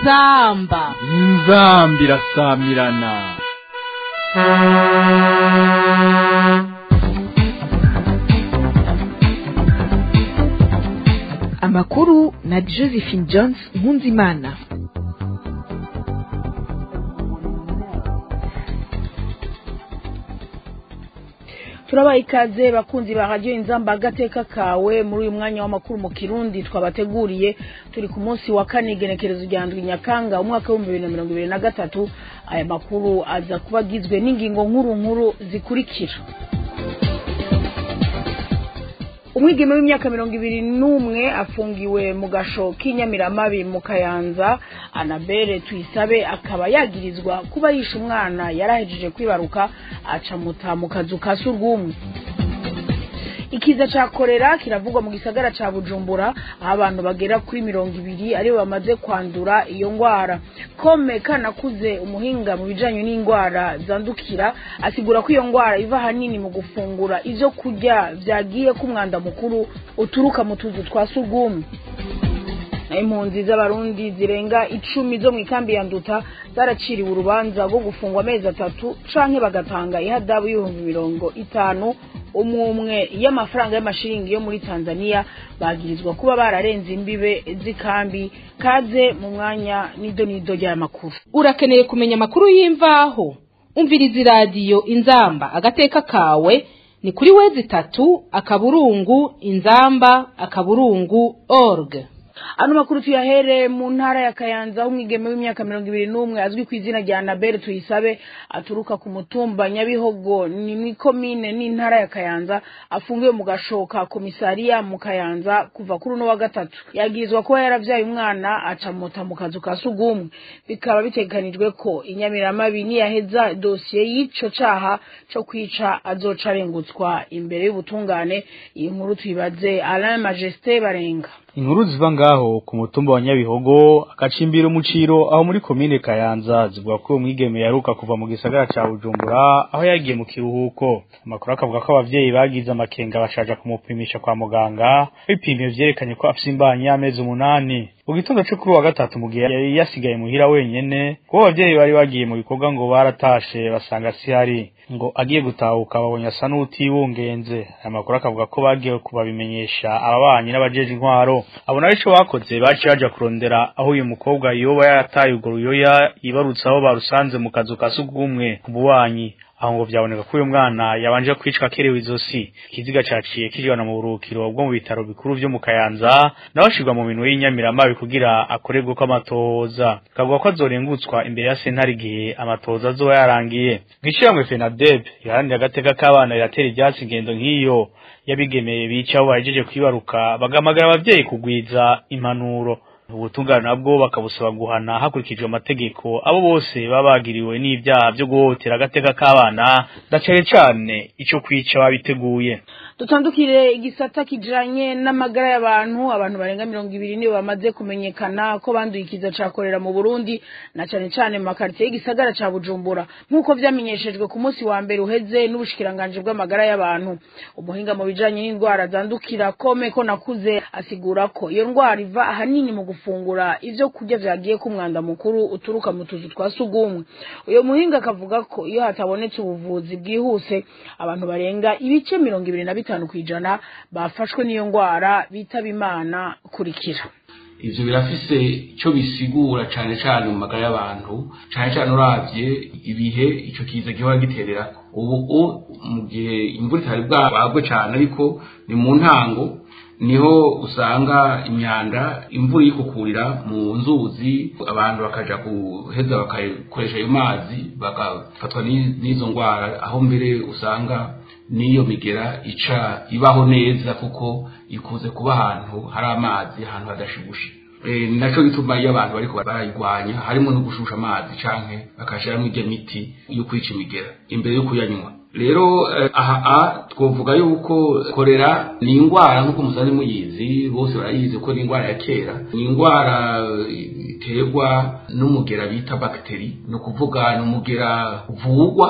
inzamba inzamba irasamirana amakuru na josephine jones nkunzimana turabaha ikaze bakunzi ba radiyo inzamba agateka kawe muri uyu mwanya w'amakuru mu kirundi twabateguriye turi ku munsi wa kane igenekerezo rya ndwi nyakanga umwaka w'ibihumbi bibiri na mirongo ibiri na gatatu aya makuru aza kuba agizwe n'ingingo nkuru nkuru zikurikira umwigeme w'imyaka mirongo ibiri n'umwe afungiwe mu gasho k'inyamiramabi mu kayanza anabere tuyisabe akaba yagirizwa kuba yishe umwana yarahejeje kwibaruka acamuta mu kazu ka surwumwe ikiza ca korera kiravugwa mu gisagara ca bujumbura aho abantu bagera kuri mirongo ibiri aribo bamaze kwandura iyo ngwara kome kanakuze umuhinga mu bijanye n'ingwara zandukira asigura ko iyo ngwara iva hanini mu gufungura ivyo kurya vyagiye k'umwanda mukuru uturuka mu tuzu twa surwumwe naho impunzi z'abarundi zirenga icumi zo mu ikambi ya nduta zaraciriwe urubanza rwo gufungwa amezi atatu canke bagatanga ihadabu y'ibihumbi mirongo itanu umwe y'amafaranga y'amashiringi yo muri tanzania bagirizwa kuba bararenze imbibe z'ikambi kaze mu mwanya nido nido ry'aya makuru urakeneye kumenya amakuru y'imvaho umviriza iradiyo inzamba agateka kawe ni kuri wezi itatu akaburungu inzamba akaburungu org ano makuru tuyahere mu ntara ya kayanza aho umwigeme w'imyaka mirongo ibiri n'umwe azwi ku izina rya anabere tuyisabe aturuka ku mutumba nyabihogo ni mu ikomine n'intara ya kayanza afungiwe mu gashoka komisariya mu kayanza kuva kuri uno wa gatatu yagirizwa kuba yaravyaye umwana acamuta mu kazu ka sugumwe bikaba bitegekanijwe ko inyamiramabi niyaheza dosiye y'ico caha co kwica azoca arengutswa imbere y'ubutungane iyi nkuru tuyibaze alain majesté barenga inkuru ziva ngaho ku mutumba wa nyabihogo agacimbira umuciro aho muri komine kayanza zivuga ko uwo mwigeme yaruka kuva mu gisagara ca bujumbura aho yagiye mu kiruhuko amakuru akavuga ko abavyeyi bagize amakenga bashaja kumupimisha kwa muganga bipimye vyerekanye ko afise imbanyi y'amezi umunani mu gitondo co kuri wa gatatu mu gihe yari yasigaye muhira wenyene kuko abavyeyi bari bagiye mu bikorwa ngo baratashe basanga sihari ngo agiye gutahuka babonye asa n'utibungenze aya makuru akavuga ko bagiye kubabimenyesha ababanyi n'abajeje intwaro abo nabo ico bakoze baciye baja kurondera aho uyu mukobwa yoba yarataye urwo ruyoya yibarutse aho barusanze mu kazu ka sugumwe ku bubanyi aho ngo vyaboneka ko uyu mwana yabanje kwicwa akerewe izosi ikiziga caciye kijana mu buruhukiro bwo mu bitaro bikuru vyo mu kayanza naho ashirwa mu minwe y'inyamiramabi kugira akorerwe ko amatohoza kavuga ko azorengutswa imbere ya sentare igihe amatohoza azoba yarangiye mw'ishiramwe fenadeb iharanira agateka k'abana riratera ivyatsi ingendo nk'iyo yabigemeye bica aho bahejeje kwibaruka bagamagara abavyeyi kugwiza impanuro ubutungane nabwo bakabusaba guhana hakurikijwe amategeko abo bose baba bagiriwe n'ivyaha vyo guhotera agateka k'abana na cane cane ico kwica babiteguye dutandukire igisata kijanye n'amagara y'abantu abantu barenga mirongo ibiri nibo bamaze kumenyekana ko banduye ikiza ca korera mu burundi na cane cane mu makaritiye y'igisagara ca bujumbura nk'uko vyamenyeshejwe ku munsi wa mbere uheze n'ubushikiranganji bw'amagara y'abantu umuhinga mu bijanye n'indwara zandukira kome ko nakuze asigura ko iyo ndwara iva ahanini mu gufungura ivyo kurya vyagiye ku mwanda mukuru uturuka mu tuzu twa sugumwe uyo muhinga akavuga ko iyo hatabonetse ubuvuzi bwihuse abantu barenga ibice mirongo ibiri na bitanu kw'ijana bafashwe n'iyo ndwara bitaba imana kurikira ivyo birafise ico bisigura cane cane mu magara y'abantu cane cane uravye ibihe ico kiza gihora giterera ubu mu gihe imvura itari bwabagwe cane ariko ni mu ntango niho usanga imyanda imvura yikukurira mu nzuzi abantu bakaja guheza bakakoresha ayo mazi bagafatwa n'izo ndwara aho mbere usanga n'iyo migera ica ibaho neza kuko ikuze kuba ahantu hari amazi ahantu hadashibushe naco gituma iyo abantu bariko barayirwanya harimo no gushusha amazi canke bakashiramwo irya miti yo kwica imigera imbere yo kuyanywa rero aha twovuga yuko korera ni indwara nk'uko musanzwe muyizi bose barayizi ko ni indwara ya kera ni indwara iterwa n'umugera bita bagiteri ni ukuvuga ni umugera uvugwa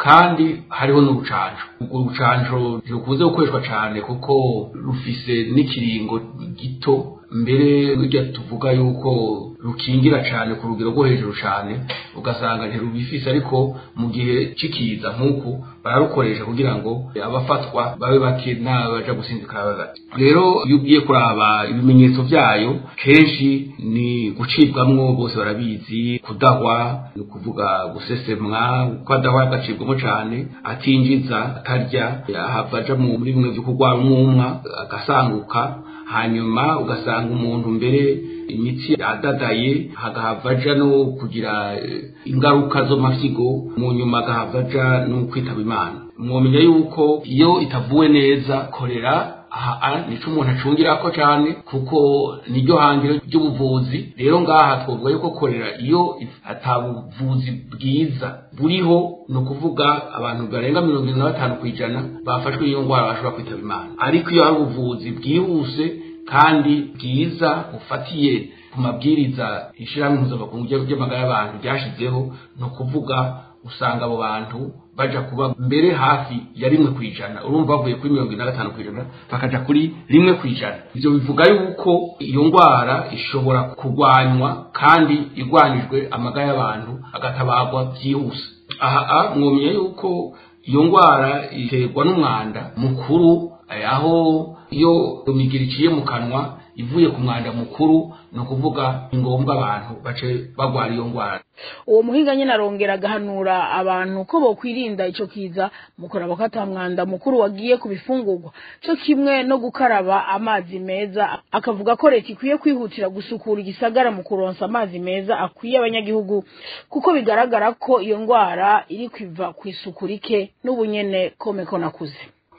kandi hariho n'urucanco urwo rucanco rukunze gukoreshwa cyane kuko rufise n'ikiringo gito mbere burya tuvuga yuko rukingira cyane ku rugero rwo hejuru cyane ugasanga ntirubifise ariko mu gihe cikiza nk'uku bararukoresha kugira ngo abafatwa babe bake n'abaja gusinzikara bagati rero iyo ugiye kuraba ibimenyetso byayo kenshi ni gucibwamwo bose barabizi kudahwa ni ukuvuga gusesemwa ko adahwa agacibwamo cyane atinjiza atarya ahava aja muri bimwe byo kurwara umwumwa agasanguka hanyuma ugasanga umuntu mbere imitsi yadadaye hagahava aja no kugira ingaruka zo mafyigo mu nyuma agahava aja no kwitaba imana mwomenya yuko iyo itavuwe neza korera aha nico umuntu acungirako cyane kuko niryo hangiro ry'ubuvuzi rero ngaha twavuga yuko korera iyo atabuvuzi bwiza buriho ni ukuvuga abantu barenga mirongo irindwi na batanu ku ijana bafashwe n'iyo ndwara bashobora kwitaba imana ariko iyo hari ubuvuzi bwihuse kandi bwiza bufatiye ku mabwiriza ishyirahamwe mpuzamakungu ry'amagara y'abantu ryashyizeho ni ukuvuga usanga abo bantu baja kuba mbere hafi ya rimwe ku ijana urumva bavuye kuri mirongo ine na gatanu ku ijana bakaja kuri rimwe ku ijana ivyo bivuga yuko iyo ndwara ishobora kurwanywa kandi igwanijwe amagara y'abantu agatabarwa byihuse aha mwomeye yuko iyo ndwara iterwa n'umwanda mukuru aho iyo imigiri iciye mu kanwa ivuye ku mwanda mukuru ni ukuvuga ni ngombwa abantu bace bagwara iyo ndwara uwo muhinga nyine arongera agahanura abantu ko bokwirinda ico kiza mu kuraba ko ata mwanda mukuru wagiye ku bifungurwa co kimwe no gukaraba amazi meza akavuga ko leta ikwiye kwihutira gusukura igisagara mu kuronsa amazi meza akwiye abanyagihugu kuko bigaragara ko iyo ndwara iri kwiva ku isuku rike n'ubu nyene komeko nakuze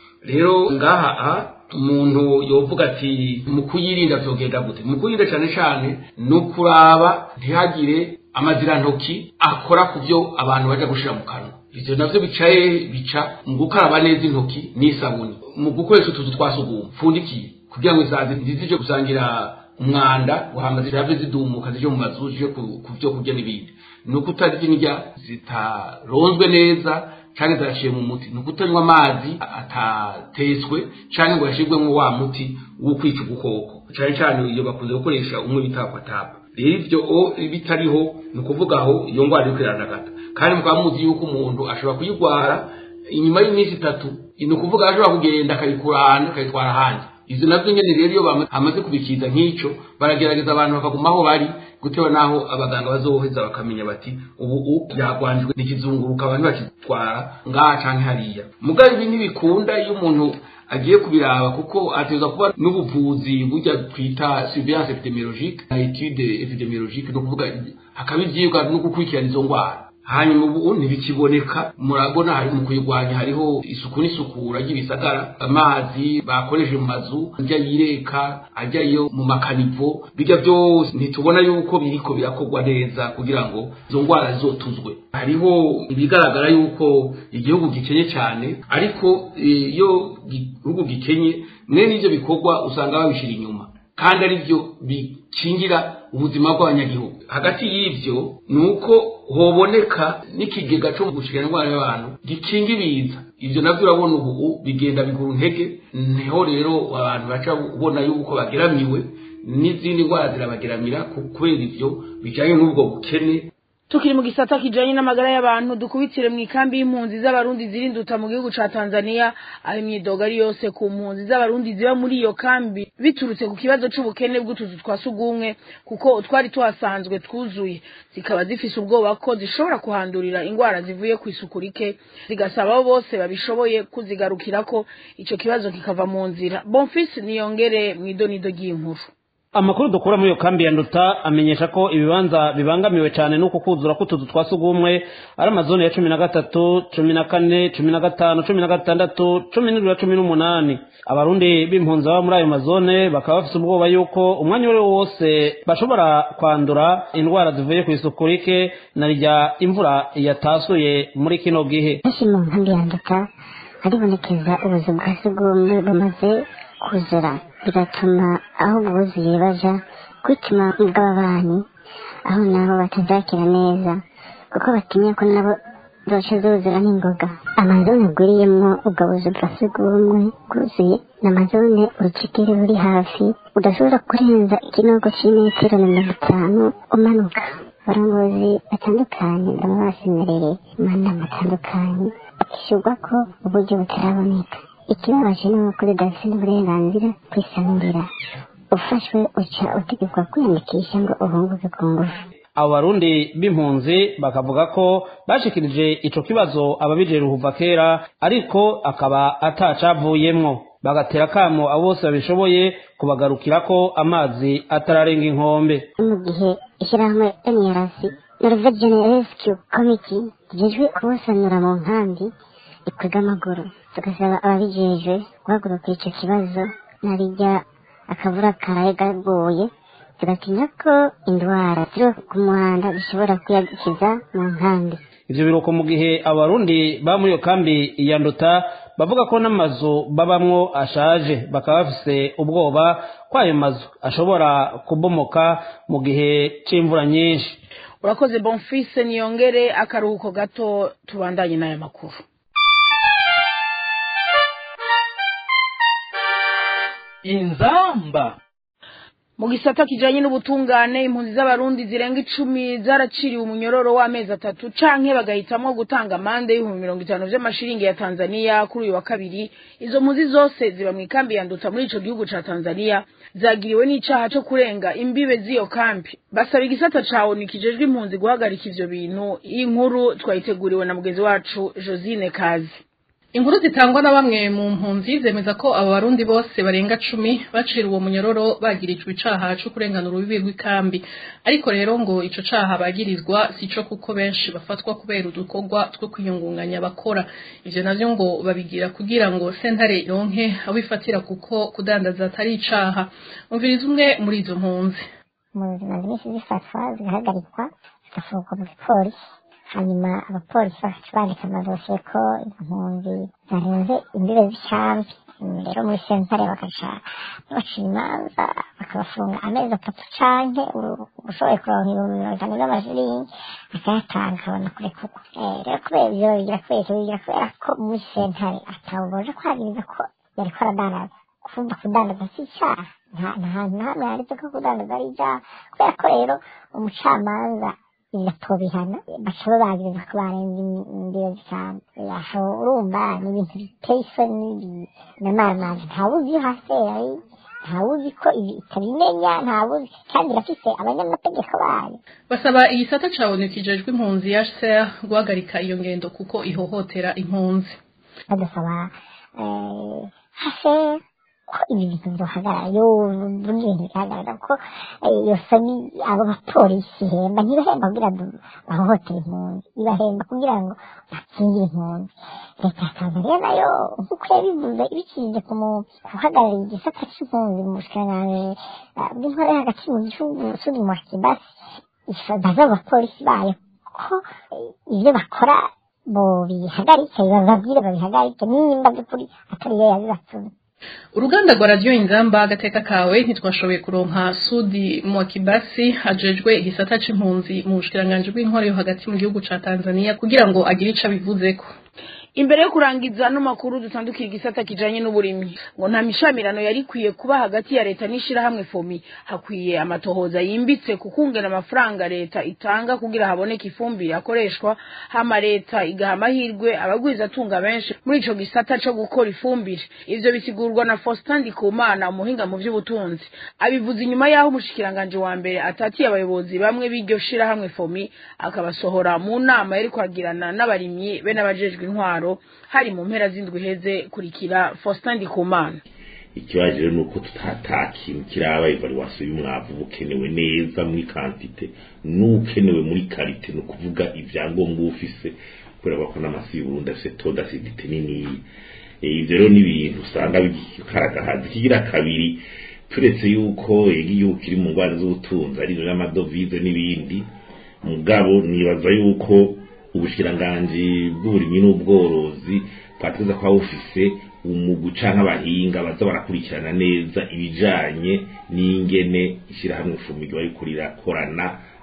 rero ngaha umuntu yovuga ati mu kuyirinda vyogenda gute mu kuyirinda cyane cyane ni ukuraba ntihagire amazirantoki akora ku byo abantu baja gushira mu kanwa ivyo navyo bicaye bica mu gukaraba neza intoki n'isabuni mu gukoresha utuzu twa sugumwe pfundikiye kugira ngo izazi ntizije gusangira umwanda guhamba zirave zidumuka zije mu mazu zije ku vyo kurya n'ibindi ni uko utarya indya zitaronzwe neza canke ziraciye mu muti ni ukutanywa amazi atatetswe canke ngo yashirwemwo wa muti wo kwica udukoko cane cane iyo bakunze gukoresha umwe bita kwatapa rero ivyo bitariho ni ukuvuga aho iyo ndwara iriko iranagata kandi mukaba muzi yuko umuntu ashobora kuyigwara inyuma y'iminsi itatu ni ukuvuga ashobora kugenda akayikurana akayitwara ahandi ivyo navyo nyene rero iyo bamaze kubikiza nk'ico baragerageza abantu bakaguma aho bari gutewe naho abaganga bazoheza bakamenya bati ubu u byagwanjwe n'ikizunguruka abantu bakitwara ngaha canke hariya mugabo ibi ntibikunda iyo umuntu agiye kubiraba kuko ateza kuba n'ubuvuzi burya twita surveillance epidemiologique na etude epidemiologique no kuvuga hakaba ivyigwa no gukurikirana izo ndwara hanyuma ubu ntibikiboneka murabona hari mu kuyirwanya hariho isuku n'isukura ry'ibisagara amazi bakoresheje mu mazu ajya yireka ajya yo mu makanivo bijya byose ntitubona yuko biriko birakorwa neza kugira ngo izo ndwara zizotuzwe hariho ibigaragara yuko igihugu gikenye cyane ariko iyo igihugu gikenye mwene ivyo bikorwa usanga babishira inyuma kandi ari byo bikingira ubuzima bw'abanyagihugu hagati y'ivyo ni uko hoboneka n'ikigega cyo gushikana indwara y'abantu gikinga ibiza ivyo navyo urabona ubu bigenda bigura intege niho rero abantu baca ubona yuko bageramiwe n'izindi ndwara zirabageramira kubera ivyo bijanye n'ubwo bukene tukiri mu gisata kijanye n'amagara y'abantu dukubitire mu ikambi y'impunzi z'abarundi zirinduta mu gihugu ca Tanzania aho imyidogo ari yose ku mpunzi z'abarundi ziba muri iyo kambi biturutse ku kibazo c'ubukene bw'utuzu twa sugumwe kuko utwari tuhasanzwe twuzuye zikaba zifise ubwoba ko zishobora kuhandurira ingwara zivuye ku isuku rike zigasaba abo bose babishoboye kuzigarukirako ico kibazo kikava mu nzira Bonfils niyongere mw'idonido ry'inkuru amakuru dukura muri iyo kambi ya nduta amenyesha ko ibibanza bibangamiwe cyane n'uko kuzura k'utuzu twa sugumwe ari amazone ya cumi na gatatu cumi na kane cumi na gatanu cumi na gatandatu cumi n'ibiri na cumi n'umunani abarundi b'impunzi baba muri ayo mazone bakaba bafite ubwoba yuko umwanya uwo ari wo wose bashobora kwandura indwara zivuye ku isuku rike na rya imvura yatasuye muri kino gihe benshi mu nkambi ya nduta haribonekeza ubuzu bwa sugumwe bumaze kuzura bigatuma aho bwuzuye baja kwituma bw'ababanyi aho nabo batazakira neza kuko batinya ko nabo zoca zuzura n'ingoga amazone agwiriyemwo ubwo buzu bwa sugumwe bwuzuye ni amazone urucekeri ruri hafi udashobora kurenza ikinogo c'imetero na mirongo itanu umanuka abarongozi batandukanye baba basemereye amanama atandukanye bakishyurwa ko uburyo butaraboneka ikibabaje ni uko udafite n'uburenganzira kwisanurira ufashwe uca utegekwa kwiyandikisha ngo uhunguke ku ngufu abo barundi b'impunzi bakavuga ko bashikirije ico kibazo ababijejwe kuva kera ariko akaba atacavuyemwo bagatera kamo abo bose babishoboye kubagarukirako amazi atararenga inkombe mu gihe ishyirahamwe NRC Norwegian Rescue Committee rijejwe kubusanura mu nkambi ikwega amaguru tugasaba ababijejwe guhagurukira ico kibazo narijya akavura karaye gaguye tugatinya ko indwara ziri ku muhanda zishobora kwiyadukiza mu nkambi ivyo biruko mu gihe abarundi ba muri iyo kambi ya nduta bavuga ko n'amazu babamwo ashaje bakaba bafise ubwoba ko ayo mazu ashobora kubomoka mu gihe c'imvura nyinshi urakoze bonfise niyongere akaruhuko gato tubandanye n'aya makuru inzamba mu gisata kijanye n'ubutungane impunzi z'abarundi zirenga icumi zaraciriwe umunyororo w'amezi atatu canke bagahitamwo gutanga amande y'ibihumbi mirongo itanu vy'amashiringi ya tanzaniya kuri uyu wa kabiri izo mpunzi zose ziba mu ikambi ya nduta muri ico gihugu ca tanzaniya zagiriwe n'icaha co kurenga imbibe z'iyo kambi basaba igisata ca onu kijejwe impunzi guhagarika ivyo bintu iyi nkuru twayiteguriwe na mugenzi wacu josine kazi inkuru zitangwa na bamwe mu mpunzi zemeza ko abo barundi bose barenga cumi bacira uwo munyororo bagirijwe icaha co kurengana urubibi rw'ikambi ariko rero ngo ico caha bagirizwa sico kuko benshi bafatwa kubera udukorwa two kwiyungunganya bakora ivyo navyo ngo babigira kugira ngo sentare ironke abo ifatira kuko kudandaza atari icaha umviriza umwe muri izo mpunzi mu buzima nyinshi zifatwa zigahagarikwa zigafungwa mu gipolisi hanyuma abapolisi bagaca bandika amadosiye ko izo mpunzi zarenze imbibe z'icambi rero muri sentare bagaca baca imanza bakabafunga amezi atatu canke ushoboye kuronka ibihumbi mirongo itanu vy'amashiringi akayatanga akabona kurekurwa rero kubera ivyo babigira kubera ivyo babigira kubera ko muri sentare atawuboje kwagiriza ko yariko aradandaza kumva kudandaza si icaha nta hantu na hamwe handitse ko kudandaza ari icaha kubera ko rero umucamanza bigatobihana baca babagiriza ko barenze imbibe z'icambi aho urumva ni ibintu biteye isoni namaramazi ntawuzi iyo haseri ntawuzi ko ibi itabimenya ntawuzi kandi irafise abanyamategeko bayo basaba igisata ca onu kijejwe impunzi HCR guhagarika iyo ngendo kuko ihohotera impunzi badusaba haseri ko ibi bintu byohagarara yo buri bintu bihagarara ko iyo soni abo bapolisi ihemba ntibahemba kugira ngo bahohotere impunzi ibahemba kugira ngo bakingire impunzi leta ya tanzaniya nayo nk'uko yabivuze ibicishije ku guhagararira igisata c'impunzi mu bushikiranganji bw'intore hagati mu gihugu sudi mu kibasi baza abo bapolisi bayo ko ivyo bakora bo bihagarike bababwire babihagarike nimba by'ukuri atari yo yabibatumye uruganda rwa radiyo inzamba agateka kawe ntitwashoboye kuronka sudi mwakibasi ajejwe igisata c'impunzi mu bushikiranganji bw'intwaro yo hagati mu gihugu ca tanzania kugira ngo agire ico abivuzeko imbere yo kurangiza ano makuru dutandukira igisata kijanye n'uburimyi ngo nta mishamirano yari ikwiye kuba hagati ya leta n'ishirahamwe fomi hakwiye amatohoza yimbitse kukungena amafaranga leta itanga kugira haboneke ifumbire akoreshwa hama leta igaha amahirwe abagwizatunga benshi muri ico gisata co gukora ifumbire ivyo bisigurwa na Faustin Ndikumana umuhinga mu vy'ubutunzi abivuze inyuma yaho umushikiranganje wa mbere atatiye abayobozi bamwe b'iryo shirahamwe fomi akabasohora mu nama yari kwagirana n'abarimyi be n'abajejwe intwaro hari mu mpera z'indwi iheze kurikira Faustin Ndikumana ikibazo rero ni uko tutata kintu kiraba evaluation y'umwavu bukenewe neza muri kantite n'ukenewe muri karite ni ukuvuga ibyangombwa ufise kubera ko n'amasi y'uburundi afise taux d'acidité niniya ivyo rero ni ibintu usanga bikaragahaza ikigira kabiri turetse yuko igihugu kiri mu ngwara z'ubutunzi ari n'amadovize n'ibindi mugabo nibaza yuko ubushikiranganji bw'uburimyi n'ubworozi bwateza kuba bufise umugu canke abahinga baza barakurikirana neza ibijanye n'ingene ishyirahamwe fumigwa ariko rirakorana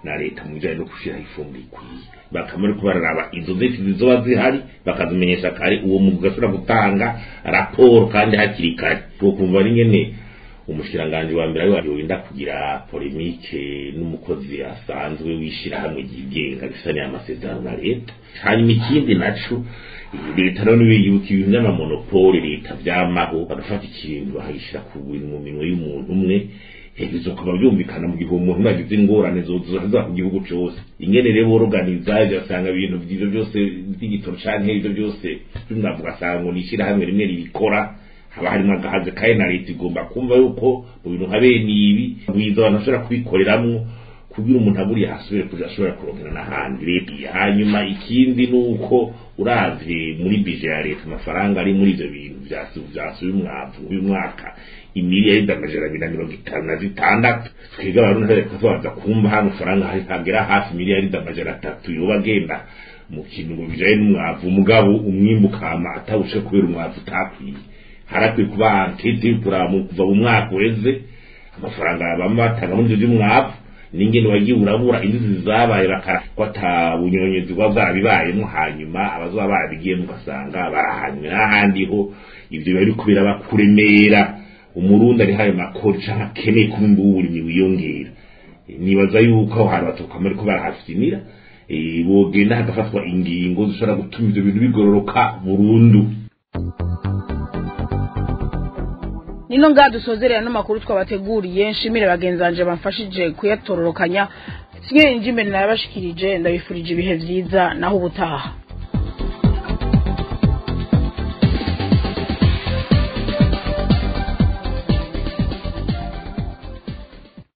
na leta mu bijanye no gushiraho ifumbire ikwiye bakaba ariko bararaba izo nzitizi zoba zihari bakazimenyesha kare uwo mugwi ugashobora gutanga raporo kandi hakiri kare twokumva ari ngene umushikiranganji wa mbere ariwe yorinda kugira polemike n'umukozi asanzwe w'ishirahamwe ryigenga rifitaniye amasezerano na leta hanyuma ikindi naco leta rero niwe yuko ibintu by'amamonopoli leta vyamaho bagafata ikintu bakagishira ku bintu mu minwe y'umuntu umwe bizokaba byumvikana mu gihe umuntu yagize ingorane zoza ku gihugu cyose ingene rero boroganiza ugasanga ibintu ivyo byose by'igitoro canke ivyo byose by'umwavu ugasanga ngo ni ishirahamwe rimwe ribikora haba harimo agahaze kaye na leta igomba kumva yuko mu bintu nka bene ibi mwiza abantu bashobora kubikoreramwo kugira umuntu aburiye hasubire kuja ashobora kurongera n'ahandi leta hanyuma ikindi nuko uravye muri bije ya leta amafaranga ari muri ivyo bintu vyasuye umwavu uyu mwaka imiliyaridi amajana abiri na mirongo itanu na zitandatu twebwe abarundi reka tubanza kumva hano faranga hagera hafi miliyaridi amajana atatu yoba agenda mu kintu ngo bijanye n'umwavu umugabo umwimbu ukama atawushe kubera umwavu utakwiye harakwiye kuba ankete y'uturamu kuva mu mwaka uheze amafaranga bama batanga muri ivyo vy'umwavu n'ingene wagiye urabura inzuzi zabaye bakara ata bunyonyezi bwa bwarabibayemo hanyuma abazoba barabigiyemo ugasanga barahanywe n'ahandi ho ivyo biba biriko birabakuremera umurundi ari hayo makori canke akeneye kuba imbuburimi wiyongera nibaza yuko aho hantu batokwama ariko barahafinira bogenda hagafatwa ingingo zishobora gutuma ivyo bintu bigororoka burundu nino ngaha dusozerera n'amakuru twabateguriye nshimire bagenzi banje bamfashije kuyatororokanya sinye injimbe nayabashikirije ndabifurije ibihe vyiza naho ubutaha